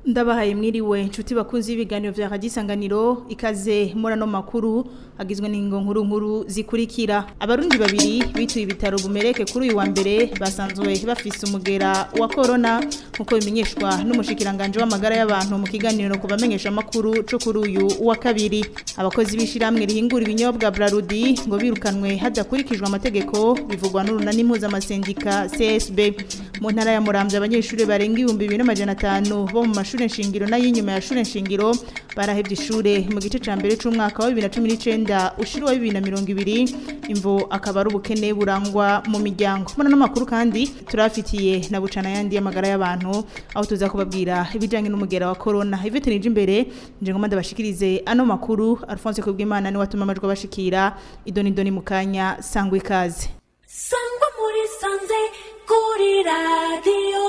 ndabahaye mwiriwe inshuti bakunzi y'ibiganiro vya radisanganiro ikaze murano makuru agizwe n'ingo nkuru nkuru zikurikira abarundi babiri bituye ibitaro bumereke kuri uyu wa mbere basanzwe bafise umugera wa corona nkuko bimenyeshwa n'umushikiranganje w'amagara y'abantu mu kiganiro ku bamenyesha makuru cyo kuri uyu wa kabiri abakozi b'ishiramwe rihingura ibinyobwa Brarudi ngo birukanwe hadakurikijwe amategeko bivugwa n'urunani mpuzamasendica CSB mu ntara ya Muramvya abanyeshuri barenga ibihumbi bibiri n'amajana atanu bo mu mashuri nshingiro n'ay'inyuma ya shuri nshingiro barahevye ishure mu gice ca mbere c'umwaka wa 2019 ushuru wa 2020 imvo akaba ari ubukene burangwa mu miryango mbona n'amakuru kandi turafitiye na bucana yandi y'amagara y'abantu aho tuza kubabwira ibijanye n'umugera wa corona Yvette nije imbere nje ngomba ndabashikirize ano makuru Alphonse Kubwimana ni watuma amajwi bashikira idoni doni mukanya sangwe ikaze sangwa muri sanze kuri radiyo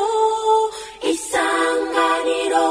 isanganiro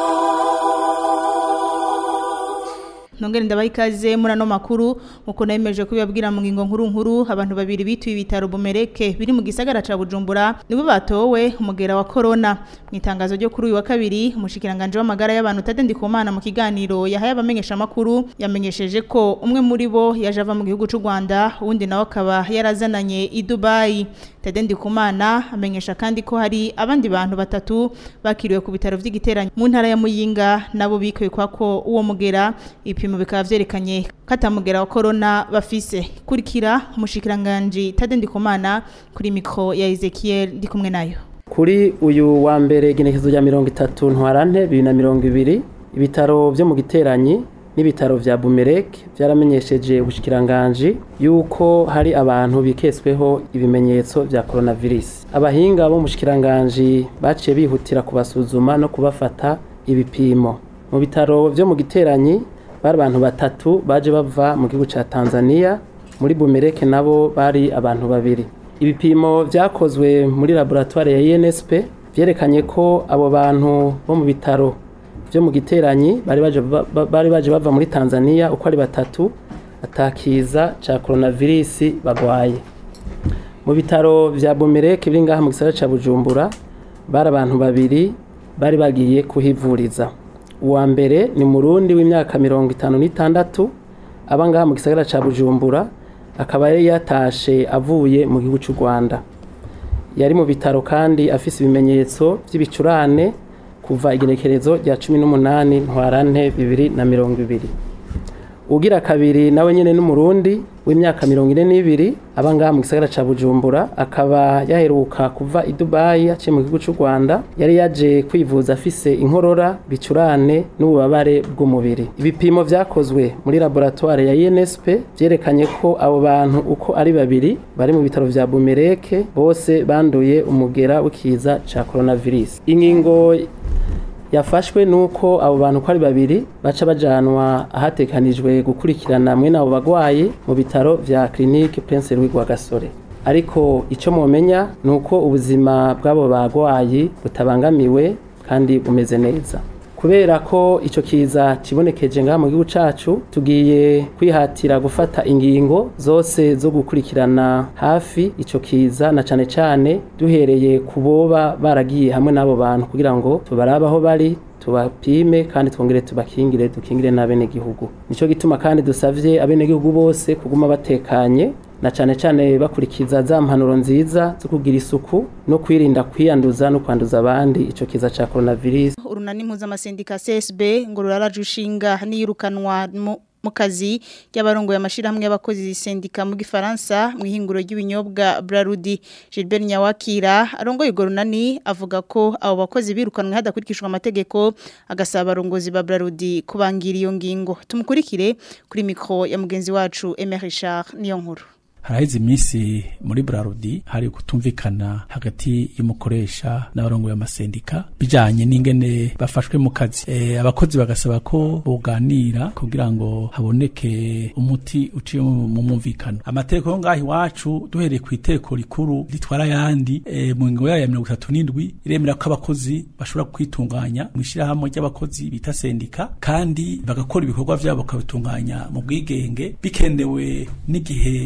Nongere ndabaha ikaze muri ano makuru nkuko nayemeje kubibabwira mu ngingo nkuru nkuru abantu babiri bituye ibitaro bumereke biri mu gisagara ca Bujumbura nibo batowe umugera wa corona mu itangazo ryo kuri uyu wa kabiri umushikiranganje w'amagara y'abantu Tade Ndikumana mu kiganiro yahaye abamenyesha makuru yamenyesheje ko umwe muri bo yaje ava mu gihugu c'u Rwanda uwundi nawe akaba yarazananye i Dubai Tade Ndikumana amenyesha kandi ko hari abandi bantu batatu bakiriwe ku bitaro vy'igiteranyo mu ntara ya Muyinga nabo bikuye kwa ko uwo mugera ibipimo bikaba vyerekanye katamugera wa corona bafise kurikira umushikiranganje Tade Ndikumana kuri mikro ya Ezekiel ndi kumwe nayo kuri uyu wa mbere igenekezo rya mirongo itatu ntwarante bibiri na mirongo ibiri ibitaro vyo mu giteranyi n'ibitaro vya bumereke vyaramenyesheje ubushikiranganji yuko hari abantu biketsweho ibimenyetso vya coronavirus abahinga bo mu bushikiranganji baciye bihutira kubasuzuma no kubafata ibipimo mu bitaro vyo mu giteranyi bari abantu batatu baje bava mu gihugu ca Tanzania muri bumereke nabo bari abantu babiri ibipimo vyakozwe muri laboratoire ya INSP vyerekanye ko abo bantu bo mu bitaro vyo mu giteranyi bari baje bari baje bava muri Tanzania uko ari batatu atakiza ca coronavirus bagwaye mu bitaro vya Bumereke biri ngaha mu gisagara ca Bujumbura bari abantu babiri bari bagiye kuhivuriza uwa mbere ni murundi w'imyaka mirongo itanu n'itandatu aba ngaha mu gisagara ca Bujumbura akaba yari yatashe avuye mu gihugu cy'u Rwanda yari mu bitaro kandi afise ibimenyetso vy'ibicurane kuva igenekerezo rya cumi n'umunani ntwarante bibiri na mirongo ibiri ugira kabiri nawe nyene n'umurundi w'imyaka mirongo ine n'ibiri aba ngaha mu gisagara ca bujumbura akaba yaheruka kuva i dubayi aciye mu gihugu c'u rwanda yari yaje kwivuza afise inkorora bicurane n'ububabare bw'umubiri ibipimo vyakozwe muri laboratoire ya insp vyerekanye ko abo bantu uko ari babiri bari mu bitaro vya bumereke bose banduye umugera w'ikiza ca coronavirus ingingo yafashwe nuko abo bantu ko ari babiri baca bajanwa ahatekanijwe gukurikirana mwene abo bagwayi mu bitaro vya clinique Prince Louis Rwagasore ariko ico momenya nuko ubuzima bw'abo bagwayi butabangamiwe kandi bumeze neza kubera ko ico kiza kibonekeje ngaha mu gihugu cacu tugiye kwihatira gufata ingingo zose zo gukurikirana hafi ico kiza na cane cane duhereye kuboba baragiye hamwe n'abo bantu kugira ngo tubarabe aho bari tubapime kandi twongere tubakingire dukingire n'abenegihugu nico gituma kandi dusavye abenegihugu bose kuguma batekanye na cane cane bakurikiza za mpanuro nziza zo kugira isuku no kwirinda kwiyanduza no kwanduza abandi ico kiza ca coronavirus urunani mpuzamasendica CSB ngo ruraraje ushinga niyirukanwa mu kazi y'abarongo y'amashirahamwe y'abakozi sendika mu gifaransa mu ihinguro ry'ibinyobwa Brarudi Gilbert Nyawakira arongoye gorunani avuga ko abo bakozi birukanwe hadakurikishwa amategeko agasaba abarongozi ba Brarudi kubangira iyo ngingo tumukurikire kuri mikro ya mugenzi wacu Emery Richard niyo nkuru haraheze iminsi muri Brarudi hari kutumvikana hagati y'umukoresha n'abarongoye amasendika bijanye n'ingene bafashwe mu kazi e, abakozi bagasaba ko boganira kugira ngo haboneke umuti uciye mu mwumvikano amategeko ngaho iwacu duhereye ku iteko rikuru ritwara yandi e, mu ngingo yayo ya mirongo itatu n'indwi iremera ko abakozi bashobora kwitunganya mu ishyirahamwe ry'abakozi bita sendika kandi bagakora ibikorwa vyabo bakabitunganya mu bwigenge bikenewe n'igihe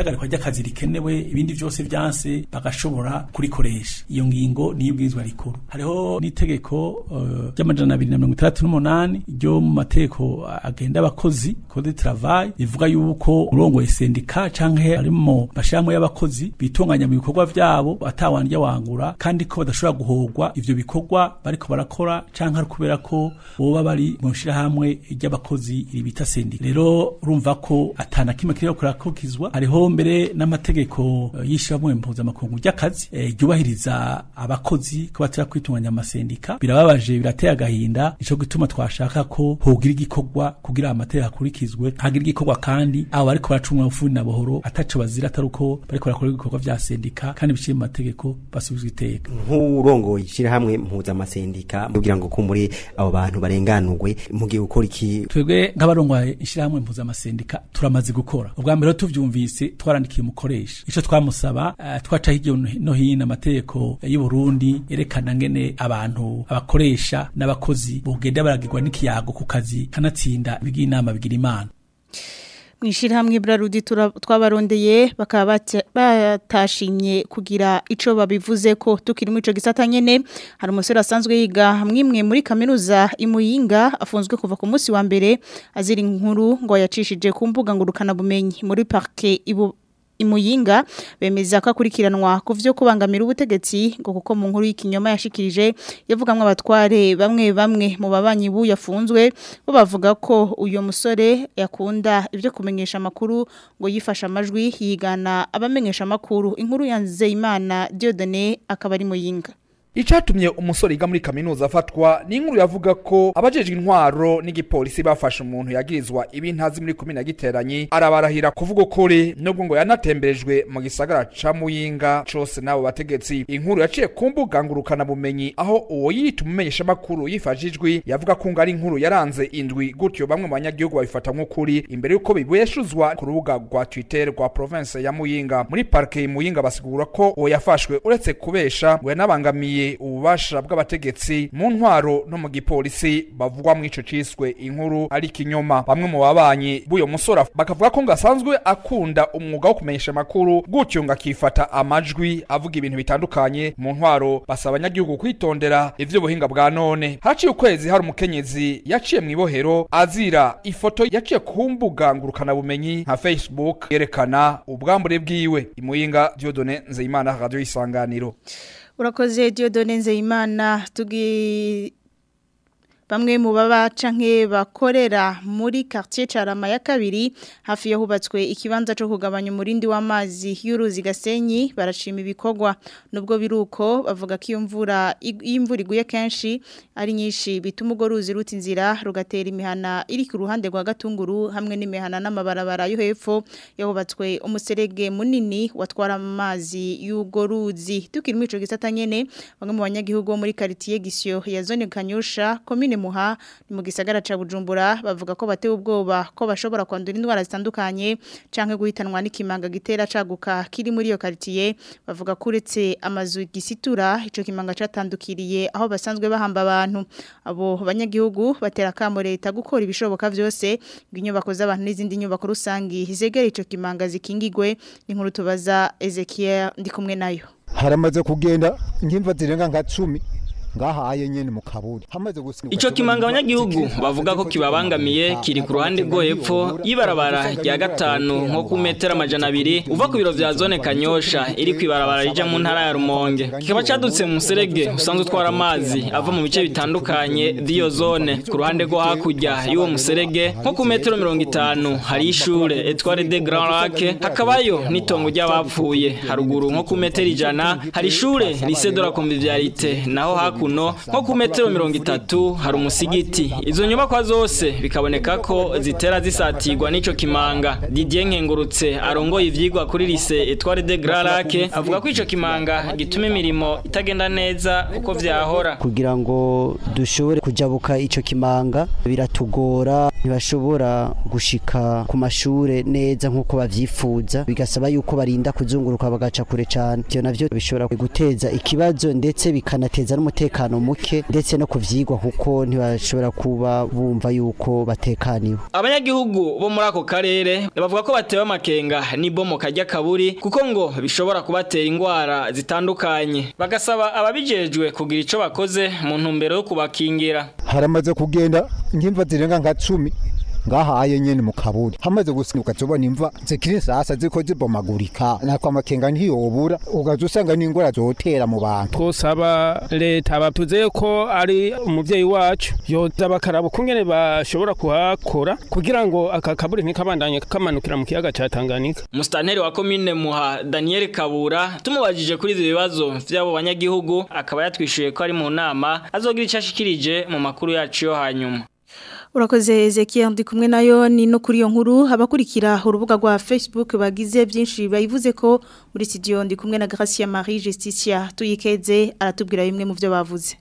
ihagarikwa ry'akazi rikenewe ibindi byose byanse bagashobora kurikoresha iyo ngingo niyo bwirizwa rikuru hariho n'itegeko uh, ry'amajana abiri na mirongo itandatu n'umunani ryo mu mategeko agenda abakozi code de travail rivuga yuko urongoye sendika canke arimo bashiramwe y'abakozi bitunganya mu bikorwa vyabo atawandya wangura kandi ko badashobora guhogwa ivyo bikorwa bariko barakora canke ari kubera ko boba bari mu shirahamwe ry'abakozi iri bita sendika rero urumva ko atana kimwe kiriko kurakokizwa hariho mbere n'amategeko uh, y'ishiramwe mpuzamakungu ry'akazi eh, ryubahiriza abakozi ko batera kwitunganya amasendika birababaje birateye agahinda nico gituma twashaka ko hogira igikorwa kugira amategeko akurikizwe hagira igikorwa kandi abo bariko baracumwa ufundi na bohoro ataco bazira atari uko bariko barakora ibikorwa vya sendika kandi biciye mu mategeko basubizwa iteka nk'urongoye ishyirahamwe mpuzamasendika kugira ngo kumuri abo bantu barenganurwe mugiye gukora iki twebwe nk'abarongoye ishyirahamwe mpuzamasendika turamaze gukora ubwa mbere rero tuvyumvise twarandikiye umukoresha ico twamusaba uh, twaca hirya no hino amategeko y'u Burundi yerekana ngene abantu abakoresha n'abakozi bogenda baragirwa n'ikiyago ku kazi kanatsinda bigira inama bigira imana mwishirahamwe Brarudi twabarondeye bakaba batashimye kugira ico babivuze ko tukiri mu ico gisata nyene hari umusore asanzwe yiga hamwe muri kaminuza imuyinga afunzwe kuva ku munsi wa mbere azira inkuru ngo yacishije ku mbuga ngurukana bumenyi muri parke ibu imuyinga bemeza ko akurikiranwa ku vyo kubangamira ubutegetsi ngo kuko mu nkuru y'ikinyoma yashikirije yavugamwe abatware bamwe bamwe mu babanyi bu yafunzwe bo bavuga ko uyo musore yakunda ivyo kumenyesha makuru ngo yifasha amajwi yigana abamenyesha makuru inkuru ya Nzeyimana Dieudonné akaba ari muyinga Icatumye umusore yiga muri kaminuza afatwa ni inkuru yavuga ko abajejwe intwaro n'igipolisi bafashe umuntu yagirizwa ibintazi muri komine giteranyi arabarahira kuvuga ukuri nubwo ngo yanatemberejwe mu gisagara ca Muyinga cose nabo bategetsi inkuru yaciye ku mbuga ngurukana bumenyi aho uwo yita umumenyesha makuru yifashijwe yavuga ko ngo ari inkuru yaranze indwi gutyo bamwe mu banyagihugu babifata nk'ukuri imbere yuko bibeshuzwa ku rubuga rwa Twitter rwa province ya Muyinga muri parke ya Muyinga basigura ko uwo yafashwe uretse kubesha ngo yanabangamiye ububasha bw'abategetsi mu ntwaro no mu gipolisi bavugwa mu ico ciswe inkuru ari kinyoma bamwe mu babanyi b'uyo musore bakavuga ko ngo asanzwe akunda umwuga wo kumenyesha amakuru gutyo ngo akifata amajwi avuga ibintu bitandukanye mu ntwaro basaba abanyagihugu kwitondera ivy'ubuhinga bwa none haciye ukwezi hari umukenyezi yaciye mu ibohero azira ifoto yaciye ku mbuga ngurukana bumenyi nka Facebook yerekana ubwambure bwiwe imuyinga Dieudonné Nzeyimana radio isanganiro urakoze Dieudonne Nzeyimana tugi bamwe mu baba canke bakorera muri quartier Carama ya kabiri hafi yo hubatswe ikibanza cyo kugabanya umurindi w'amazi y'uruzi gasenyi barashima ibikorwa nubwo biruko bavuga ko iyo mvura imvura iguye kenshi ari nyinshi bituma ugo ruzi ruti inzira rugatera imihana iri ku ruhande rwa gatunguru hamwe n'imihana n'amabarabara yo hepfo yahubatswe umuserege munini watwara amazi y'ugo ruzi tukiri mu ico gisata nyene bamwe mu banyagihugu bo muri quartier Gisyo ya zone Kanyosha commune muha ni mu gisagara ca Bujumbura bavuga ko batewe ubwoba ko bashobora kwandura indwara zitandukanye canke guhitanwa n'ikimanga gitera caguka kiri muri iyo quartier bavuga ko uretse amazu gisitura ico kimanga catandukiriye aho basanzwe bahamba abantu abo banyagihugu batera kamo leta gukora ibishoboka vyose inyubako z'abantu n'izindi nyubako rusangi zegera ico kimanga zikingigwe inkuru tubaza Ezekiel ndi kumwe nayo haramaze kugenda nk'imva zirenga nka 10 ngahaye nyene mu kaburi hamaze gusinya Ico kimanga abanyagihugu bavuga ko kibabangamiye kiri ku ruhande rwo hepfo y'ibarabara rya gatanu nko ku metero amajana abiri uva ku biro vya zone Kanyosha iri ku ibarabara rija mu ntara ya Rumonge kikaba cadutse mu muserege usanzwe utwara amazi ava mu bice bitandukanye by'iyo zone ku ruhande rwo hakurya y'uwo muserege nko ku metero mirongo itanu hari ishure Etoile de Grand Lac hakabayo n'itongo ry'abapfuye haruguru nko ku metero ijana hari ishure Lycée de la Convivialité naho hakuno nko ku metero mirongo itatu hari umusigiti izo nyubakwa zose bikaboneka ko zitera zisatirwa n'ico kimanga Didier Nkengurutse arongoye ivyigwa kuri Lycée Etoile de Grand Lac avuga ko ico kimanga gituma imirimo itagenda neza uko vyahora kugira ngo dushobore kujabuka ico kimanga biratugora ntibashobora gushika ku mashure neza nk'uko bavyifuza bigasaba yuko barinda kuzunguruka bagaca kure cane ivyo navyo bishobora guteza ikibazo ndetse bikanateza n'umutekano muke ndetse no kuvyigwa kuko ntibashobora kuba bumva yuko batekaniwe abanyagihugu bo muri ako karere bavuga ko batewe amakenga n'ibomoka ry'akaburi kuko ngo bishobora kubatera ingwara zitandukanye bagasaba ababijejwe kugira ico bakoze mu ntumbero yo kubakingira haramaze kugenda nk'imva zirenga nka cumi ngahaye nyene mu kaburi hamaze gusinuka tubona imva zikiri sasa ziko zibomagurika nako amakenga ntiyobura ugaza usanga n'ingwara zotera mu bantu twosaba leta batuze ko ari umuvyeyi wacu yoza bakaraba ukungene bashobora kuhakora kugira ngo aka kaburi ntikabandanye kamanukira mu kiyaga ca Tanganyika Mustanteri wa komine Muha Daniel Kabura tumubajije kuri ivyo bibazo vy'abo banyagihugu akaba yatwishuye ko ari mu nama azogira ico ashikirije mu makuru yacu yo hanyuma Urakoze Ezekiel ndi kumwe nayo ni no kuri iyo nkuru abakurikira urubuga rwa Facebook bagize byinshi bayivuze ko muri studio ndi kumwe na Gracia Marie Justicia tuyikeze aratubwira bimwe mu byo bavuze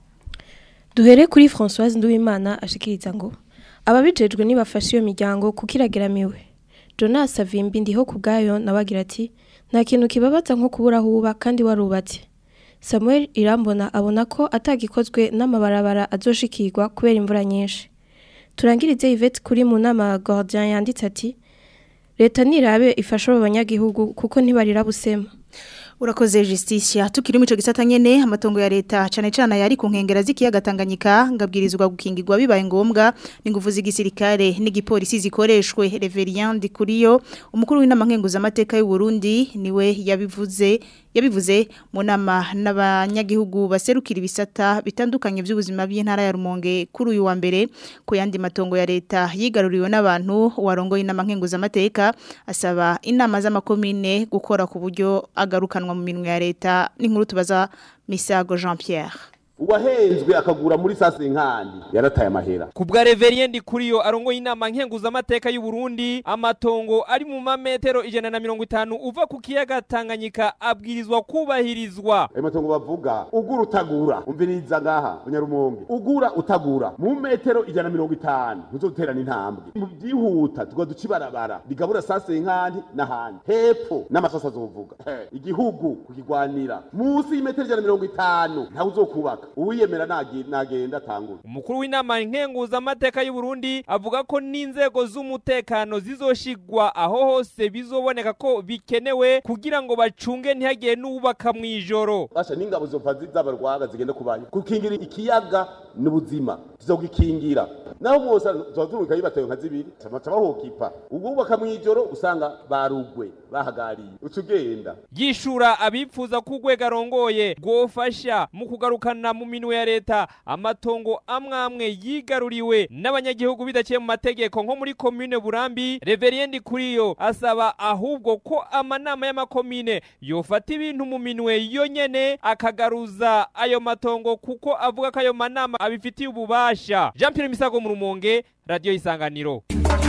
Duhere kuri Françoise Nduwimana ashikiriza ngo ababijejwe nibafasha iyo miryango kukirageramiwe Jonas Savimbi ndiho kubgayo nabagira ati nta kintu kibabaza nko kubura huba kandi warubatse Samuel Irambona abona ko atagikozwe n'amabarabara azoshikirwa kubera imvura nyinshi turangirize Yvette kuri mu nama Gordien yanditse ati leta nirabe ifasha abo banyagihugu kuko ntibarira busema Urakoze Justicia tukiri mu ico gisata nyene amatongo ya leta cane cane yari ku nkengera z'ikiyaga Tanganyika ngabwirizwa gukingirwa bibaye ngombwa n'ingufu z'igisirikare n'igipolisi zikoreshwe Reverien Dikuriyo umukuru w'inama nkenguza amateka y'u Burundi niwe yabivuze yabivuze mu nama n'abanyagihugu baserukira ibisata bitandukanye by'ubuzima bw'intara ya Rumonge kuri uyu wa mbere ku yandi matongo ya leta yigaruriwe n'abantu warongoye inama nkenguza amateka asaba inama z'amakomine gukora ku buryo agarukanwa mu minwe ya leta n'inkuru tubaza Misago Jean Pierre uwahenzwe akagura muri sase nkandi yarataye amahera kubwa reveriendi kuriyo arongoye inama nkenguza amateka y'u Burundi amatongo ari mu mametero ijana na mirongo itanu uva ku kiyaga Tanganyika abwirizwa kubahirizwa ayo matongo bavuga ugura utagura umviriza ngaha bunyarumonge ugura utagura mu metero ijana na mirongo itanu ntuzoterana intambwe mu byihuta tuga duca ibarabara rigabura sase nkandi n'ahandi hepfo n'amasasa azovuga igihugu kukigwanira munsi y'imetero ijana na mirongo itanu ntawe uzokubaka uwiyemera nagenda atangura umukuru w'inama nkenguza amateka y'u Burundi avuga ko n'inzego z'umutekano zizoshigwa aho hose bizoboneka ko bikenewe kugira ngo bacunge ntihagire n'ubaka mu ijoro basha n'ingabo zopfa z'abarwaga zigenda kubayo gukingira ikiyaga n'ubuzima tuzogikingira naho mwose tuzoturuka yibatayo nka zibiri camaca bahokipa ububaka mu ijoro usanga barugwe bahagariye uca ugenda yishura abipfuza ko urwego arongoye rwofasha mu kugarukana mu minwe ya leta amatongo amwamwe yigaruriwe n'abanyagihugu bidaciye mu mategeko nko muri komine burambi reveriendi kuriyo asaba ahubwo ko amanama y'amakomine yofata ibintu mu minwe yonyene akagaruza ayo matongo kuko avuga ko ayo manama abifitiye ububasha jean pierre misago mu rumonge radiyo isanganiro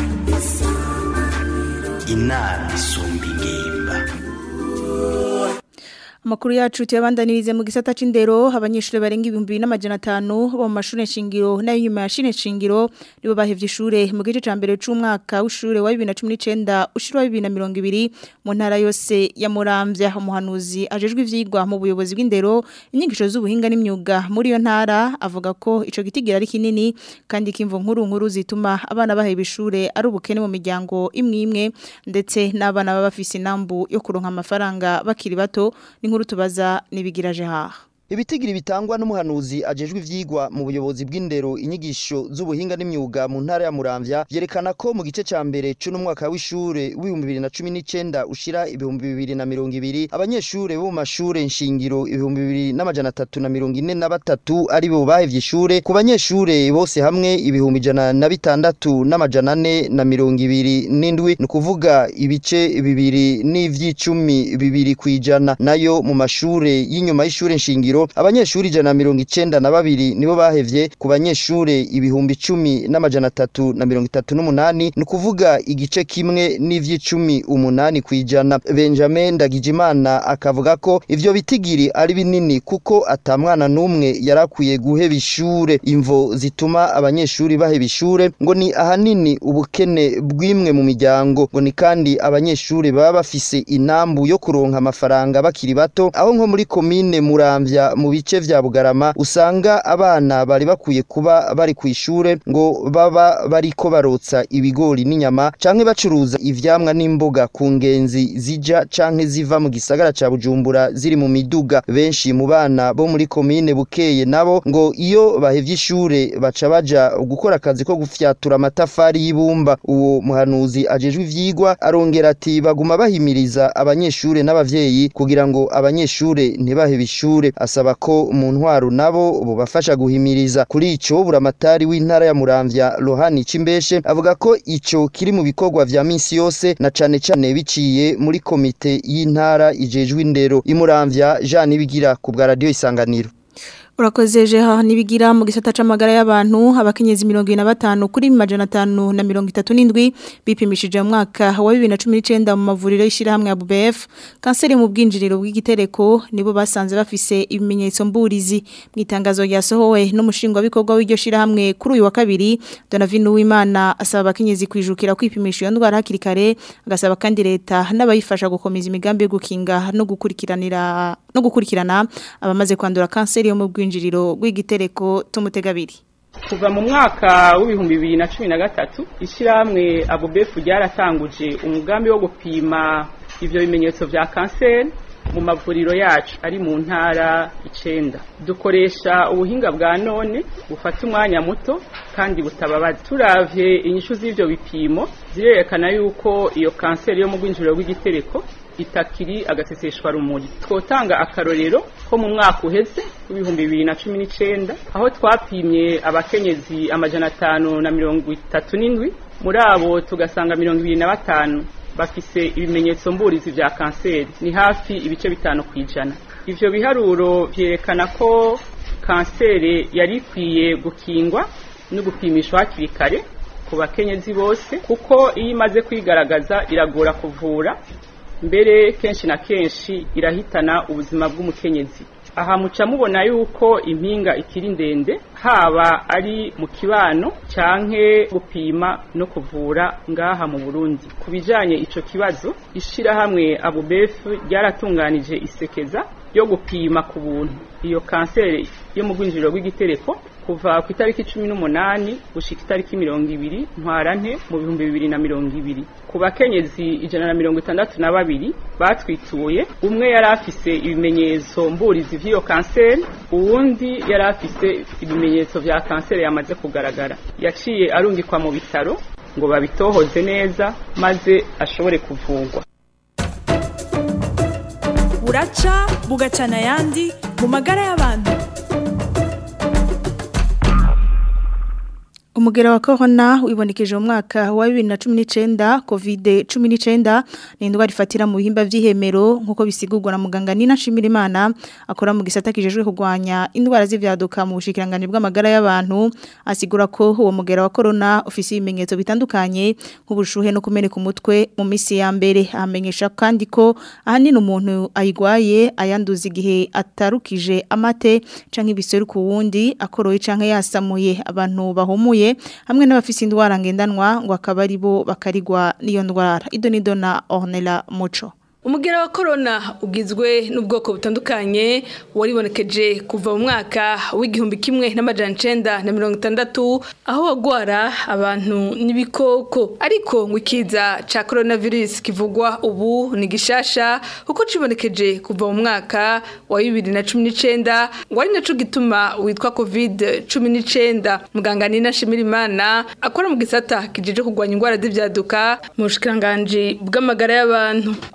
inama isumba ingimba Amakuru yacu tuyabandanirize mu gisata c'indero abanyeshuri barenga ibihumbi n'amajana atanu bo mu mashuri nshingiro nayo nyuma ya shine nshingiro nibo bahevye ishure mu gice ca mbere c'umwaka w'ishure wa 2019 ushira wa 2020 mu ntara yose ya Muramvya umuhanuzi ajejwe ivyigwa mu buyobozi bw'indero inyigisho z'ubuhinga n'imyuga muri yo ntara avuga ko ico gitigira ari kinini kandi kimvo nkuru nkuru zituma abana baheba ishure ari ubukene mu miryango imwe imwe ndetse n'abana baba bafise inambu yo kuronka amafaranga bakiri bato ni nkuru tubaza nibigiraje haha Ibitigiri bitangwa n'umuhanuzi ajejwe ivyigwa mu buyobozi bw'indero inyigisho z'ubuhinga n'imyuga mu ntara ya Muramvya yerekana ko mu gice ca mbere c'uno mwaka w'ishure w'ibihumbi bibiri na cumi n'icenda ushira ibihumbi bibiri na mirongo ibiri abanyeshure bo mu mashure nshingiro ibihumbi bibiri n'amajana atatu na mirongo ine na batatu ari bo bahevye ishure ku banyeshure bose hamwe ibihumbi ijana na bitandatu n'amajana ane na mirongo ibiri n'indwi ni ukuvuga ibice bibiri n'ivy'icumi bibiri kw'ijana nayo mu mashure y'inyuma y'ishure nshingiro shingiro abanyeshuri ijana na mirongo icenda na babiri nibo bahevye ku banyeshure ibihumbi icumi n'amajana atatu na mirongo itatu n'umunani ni ukuvuga igice kimwe n'ivy'icumi umunani kw'ijana benjamin ndagijimana akavuga ko ivyo bitigiri ari binini kuko ata mwana n'umwe yarakwiye guheba ishure imvo zituma abanyeshuri baheba ishure ngo ni ahanini ubukene bw'imwe mu miryango ngo ni kandi abanyeshuri baba bafise inambu yo kuronka amafaranga bakiri bato aho nko muri komine muramvya mu bice vya bugarama usanga abana bari bakwiye kuba bari ku ishure ngo baba bariko barotsa ibigori n'inyama canke bacuruza ivyamwa n'imboga ku ngenzi zija canke ziva mu gisagara ca bujumbura ziri mu miduga benshi mu bana bo muri komine bukeye nabo ngo iyo bahevye ishure baca baja gukora akazi ko gufyatura amatafari y'ibumba uwo muhanuzi ajejwe ivyigwa arongera ati baguma bahimiriza abanyeshure n'abavyeyi kugira ngo abanyeshure ntibahebe ishure asaba ko mu ntwaro nabo bobafasha guhimiriza kuri ico buramatari w'intara ya muramvya rohani cimbeshe avuga ko ico kiri mu bikorwa vya minsi yose na cane cane biciye muri komite y'intara ijejwe indero imuramvya Jean Nibigira ku bwa radio isanganiro Urakoze jeha nibigira mu gisata c'amagara y'abantu abakenyezi 25 kuri majana 5 na 37 bipimishije mu mwaka wa 2019 mu mavuriro y'ishira hamwe ya BBF kanseri mu bwinjiriro bw'igitereko nibo basanze bafise ibimenyetso mburizi mu itangazo ryasohowe n'umushinga w'ibikorwa w'iryo shira hamwe kuri uyu wa kabiri Donavino Uwimana asaba abakenyezi kwijukira kwipimisha iyo ndwara hakiri kare agasaba kandi leta n'abayifasha gukomeza imigambi yo gukinga no gukurikiranira no gukurikirana abamaze kwandura kanseri yo mu bwinjiriro bw'igitereko tumutegabiri kuva mu mwaka w'ibihumbi bibiri na cumi na gatatu ishyirahamwe abubefu ryaratanguje umugambi wo gupima ivyo bimenyetso vya kanseri mu mavuriro yacu ari mu ntara icenda dukoresha ubuhinga bwa none bufata umwanya muto kandi butababaza turavye inyishu z'ivyo bipimo zirerekana yuko iyo kanseri yo mu rwinjiriro rw'igitereko itakiri agaseseshwa rumuri twotanga akarorero ko mu mwaka uheze w'ibihumbi bibiri na cumi n'icenda aho twapimye abakenyezi amajana atanu na mirongo itatu n'indwi muri abo tugasanga mirongo ibiri na batanu bafise ibimenyetso mburizi vya kanseri ni hafi ibice bitanu kw'ijana ivyo biharuro vyerekana ko kanseri yari ikwiye gukingwa no gupimishwa hakiri kare ku bakenyezi bose kuko iyo imaze kwigaragaza iragora kuvura mbere kenshi na kenshi irahitana ubuzima bw'umukenyezi aha muca mubona yuko impinga ikiri ndende haba ari mu kibano canke gupima no kuvura ngaha mu Burundi ku bijanye ico kibazo ishirahamwe abubefu ryaratunganije isekeza yo gupima ku buntu iyo kanseri yo mu rwinjiriro rw'igitereko kuva ku itariki cumi n'umunani gushika itariki mirongo ibiri ntwarante mu bihumbi bibiri na mirongo ibiri ku bakenyezi ijana na mirongo itandatu na babiri batwituye umwe yari afise ibimenyetso mburizi vy'iyo kanseri uwundi yari afise ibimenyetso vya kanseri yamaze kugaragara yaciye arungikwa mu bitaro ngo babitohoze neza maze ashobore kuvurwa buraca bugacana ayandi mu magara y'abantu Umugera wa corona wibonekeje mu mwaka wa 2019 COVID-19 ni indwara ifatira mu bihimba vy'ihemero nkuko bisigurwa na muganga Nina Shimirimana akora mu gisata kijejwe kugwanya indwara z'ivyaduka mu bushikiranganje bw'amagara y'abantu asigura ko uwo mugera wa corona ufise ibimenyetso bitandukanye nk'ubushuhe no kumeneka umutwe mu misi ya mbere amenyesha kandi ko ahanini umuntu ayigwaye ayanduza igihe atarukije amate canke ibiseruka wundi akoroye canke yasamuye abantu bahumuye hamwe n'abafise indwara ngendanwa ngo akaba ari bo bakarigwa n'iyo ndwara ido nido na Ornella Muco umugera wa korona ugizwe n'ubwoko butandukanye waribonekeje kuva mu mwaka w'igihumbi kimwe n'amajana icenda na mirongo itandatu aho wagwara abantu n'ibikoko ariko ngo ikiza ca coronavirus kivugwa ubu ni gishasha kuko cibonekeje kuva mu mwaka wa bibiri na cumi n'icenda ngo ari naco gituma witwa covid cumi n'icenda muganga nina shimirimana akora mu gisata kijeje kurwanya indwara z'ivyaduka mu bushikiranganji bw'amagara y'abantu asigura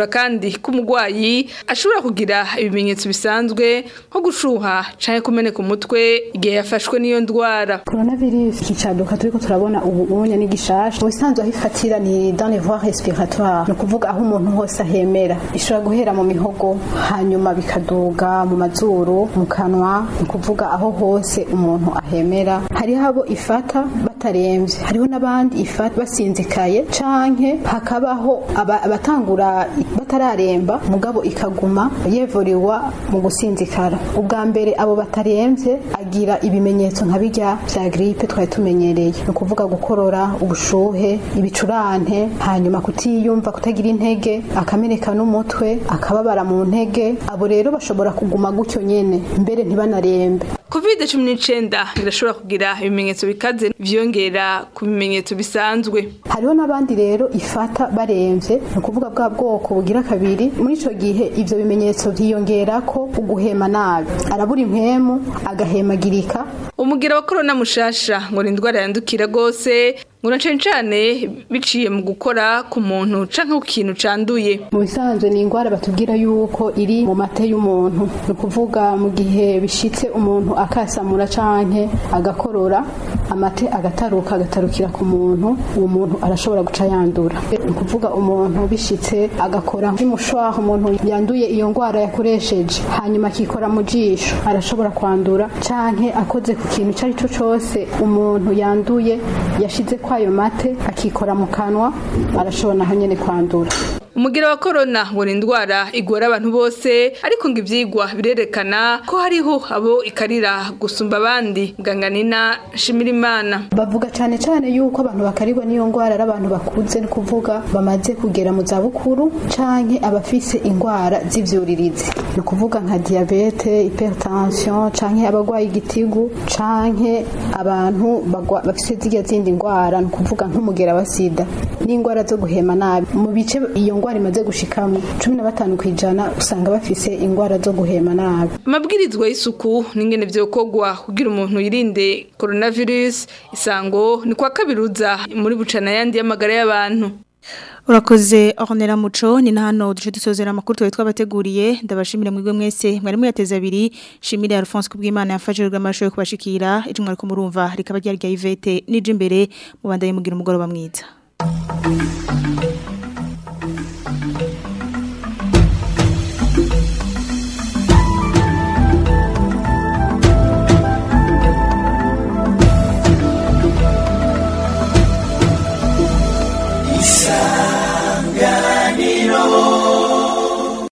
asigura kandi ko umurwayi ashobora kugira ibimenyetso bisanzwe nko gushuha canke kumeneka umutwe igihe yafashwe n'iyo ndwara coronavirus ikicaduka turiko turabona ubu ubonye ni gishasha mu bisanzwe aho ifatira ni dans les voies respiratoires ni ukuvuga aho umuntu hose ahemera ishobora guhera mu mihogo hanyuma bikaduga mu mazuru mu kanwa ni ukuvuga aho hose umuntu ahemera hariho abo ifata bataremvye hariho n'abandi ifata basinzikaye canke hakabaho aba- abatangura batararemba mugabo ikaguma yevuriwa mu gusinzikara ubwa mbere abo bataremvye agira ibimenyetso nka bijya vya gripe twari tumenyereye ni ukuvuga gukorora ubushuhe ibicurane hanyuma kutiyumva kutagira intege akameneka n'umutwe akababara mu ntege abo rero bashobora kuguma gutyo nyene mbere ntibanarembe covid cumi n'icenda irashobora kugira ibimenyetso bikaze vyongera ku bimenyetso bisanzwe hariho n'abandi rero ifata baremvye ni ukuvuga bwa bwoko bugira kabiri muri ico gihe ivyo bimenyetso vyiyongerako uguhema nabi arabura impwemu agahemagirika umugira wa korona mushasha ngo ni indwara yandukira rwose ngo na cane cane biciye mu gukora ku muntu canke ku kintu canduye mu bisanzwe ni indwara batubwira yuko iri mu mate y'umuntu ni ukuvuga mu gihe bishitse umuntu akasamura canke agakorora amate agataruka agatarukira ku muntu uwo muntu arashobora guca yandura ni ukuvuga umuntu bishitse agakora nk'umushwaha umuntu yanduye iyo ndwara yakoresheje hanyuma akikora mu jisho arashobora kwandura canke akoze ku kintu icyo ari cyo cyose umuntu yanduye yashize kwayo mate akikora mu kanwa arashobora naho nyene kwandura umugira wa korona ngo ni indwara igora abantu bose ariko ngo ivyigwa birerekana ko hariho abo ikarira gusumba abandi muganga nina shimirimana bavuga cyane cyane yuko abantu bakarigwa n'iyo ndwara ari abantu bakuze ni kuvuga bamaze kugera mu zabukuru canke abafise indwara z'ivyuririzi ni ukuvuga nka diabete hypertension canke abarwaye igitigu canke abantu bagwa- bafise zirya zindi ndwara ni ukuvuga nk'umugera wa sida n'indwara zo guhema nabi mu bice iyo ndwara imaze gushikamo cumi na batanu ku ijana usanga bafise indwara zo guhema nabi amabwirizwa y'isuku n'ingene vyokorwa kugira umuntu yirinde coronavirus isango ni kwa kabiruza muri bucana yandi y'amagara y'abantu Urakoze Ornella Muco ni na hano duce dusozera amakuru twari twabateguriye ndabashimira mwebwe mwese mwari muyateze abiri shimire Alphonse kubw'Imana yafashijwe amasho yo kubashikira ijumwe ariko murumva rikaba ryari rya Yvette nije imbere mubandanye mugira umugoroba mwiza